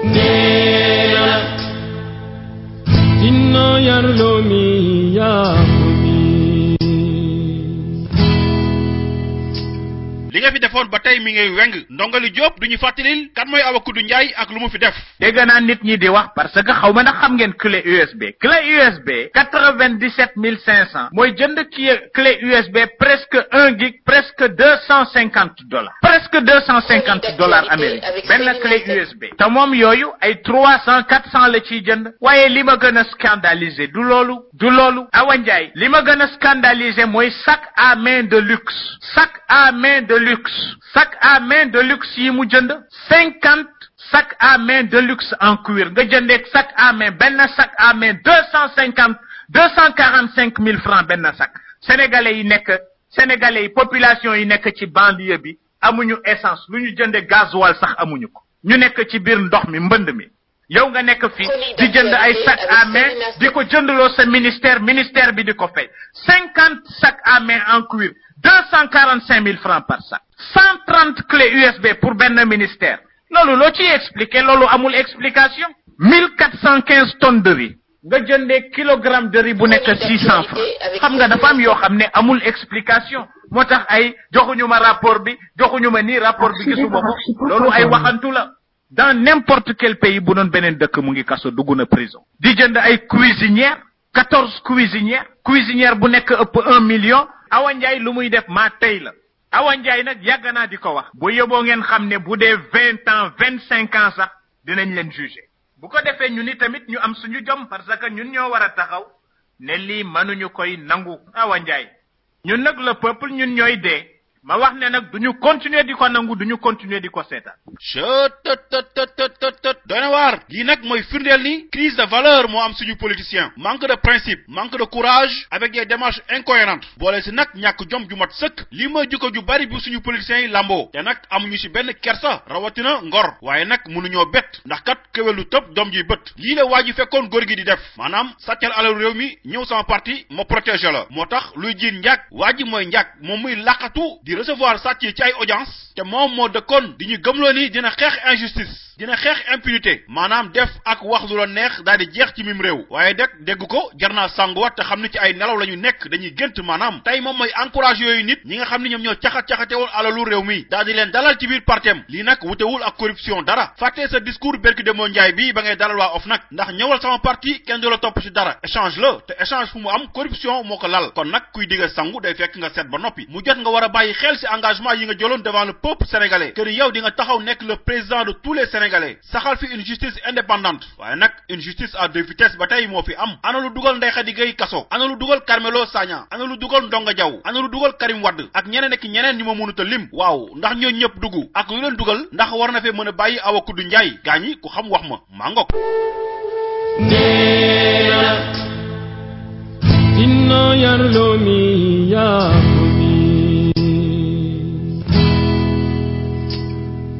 neena inno yarlomi yaakumi li nga fi defoon ba tey mi ngay weng ndongali Diop duñu fàttalil kan mooy Awa Kudu Njaay ak lu mu fi def dégg naa nit ñi di wax parce que xaw ma ndax xam ngeen clé USB clé USB quatre vingt dix sept mille cinq cent mooy jënd ki clé USB presque un gig presque deux cent cinquante dollars presque deux cent cinquante dollars américains benn clé USB te moom yooyu ay trois cent quatre cent la ciy jënd waaye li ma gën a scandaliser du loolu du loolu Awa Ndiaye li ma gën a scandaliser mooy sac à main de luxe sac à main de luxe sac à main de luxe yi mu jënd cinquante sac à main de luxe en cuir nga jëndee sac à main benn sac à main deux cent cinquante deux cent quarante cinq mille francs benn sac sénégalais yi nekk sénégalais yi population yi nekk ci banlieue bi amuñu essence lu ñu jënde gasoil sax amuñu ko ñu nekk ci biir ndox mi mbënd mi yow nga nekk fii di jënd ay sac à main di ko jëndloo sa ministère ministère bi di ko fay cinquante sac à main en cuir deux cent quarante cinq mille francs par sac cent trente clés USB pour benn ministère loolu loo ciy expliquer loolu amul explication mille quatre cent quinze tonnes de riz nga jëndee kilogramme de riz bu nekk six cent francs xam nga dafa am yoo xam ne amul explication moo tax ay joxuñu ma rapport bi joxuñu ma nii rapport bi gisuma ko loolu ay waxantu la dans n'importe quel pays bu doon beneen dëkk mu ngi kaso dugg na prison di jënd ay cuisinière quatorze cuisinière cuisinière bu nekk ëpp un million Awa Ndiaye lu muy def maa tey la Awa Ndiaye nag yàgg naa di ko wax bu yóbboo ngeen xam ne bu dee vingt ans vingt cinq ans sax dinañ leen juger bu ko defee ñu ni tamit ñu am suñu jom parce que ñun ñoo war a taxaw ne lii mënuñu koy nangu Awa Ndiaye ñun nag le peuple ñun ñooy dee ma wax ne nag duñu continuer di ko nangu duñu continuer di ko seetaan chëtëtëtëtëtët doy na waar lii nag mooy firndeel ni crise de valeur moo am suñu politicien manque de principe manque de courage avec des démarches incohérentes boole si nag ñàkk jom ju mat sëkk lii mooy jukko ju bari bu suñu politiciens yi lamboo te nag amuñu si benn kersa rawatina ngor waaye nag mënuñoo bett ndax kat kéwélu tëb doom ji bët lii la waa ji fekkoon góor gi di def maanaam sàccal alal réew mi ñëw sama parti ma protéger la moo tax luy jiin njàkk waa ji mooy njàkk moom muy laqatu di recevoir sàcc yi ci ay audience te moom moo dëkkoon di ñu gëmloo ni dina xeex injustice dina xeex impunité maanaam def ak wax lu la neex daal di jeex ci mim réew waaye deg dégg ko jar naa sanguwaat te xam ni ci ay nelaw la ñu nekk dañuy gént maanaam tey moom mooy encourage yooyu nit ñi nga xam ni ñoom ñoo caxat-caxate woon alalu réew mi daal di leen dalal ci biir partem lii nag wutewul ak corruption dara fàttee sa discours berki de moo njaay bi ba ngay dalal waa OFNAC ndax ñëwal sama parti kenn du la topp ci dara échange la te échange fu mu am corruption moo ko lal kon nag kuy digga sangu day fekk nga seet ba noppi mu jot nga war a bàyyi xel ci engagement yi nga jëloon devant le peuple sénégalais que ni yow di nga taxaw nekk le président de tous les sénégalais saxal fi une justice indépendante waaye nag une justice à deux vitesses ba tey moo fi am ana lu dugal Ndeye Khady Gueye kaso ana lu dugal Carmelo Sagna ana lu dugal Ndonga Diaw ana lu dugal Karim Wade ak ñeneen ak ñeneen ñu ma mënut a lim waaw ndax ñoo ñëpp dugg ak lu leen dugal ndax war na fee mën a bàyyi Awa Kudu Njaay gaañi ku xam wax ma maa ngok neena inno yarlomi yaakumi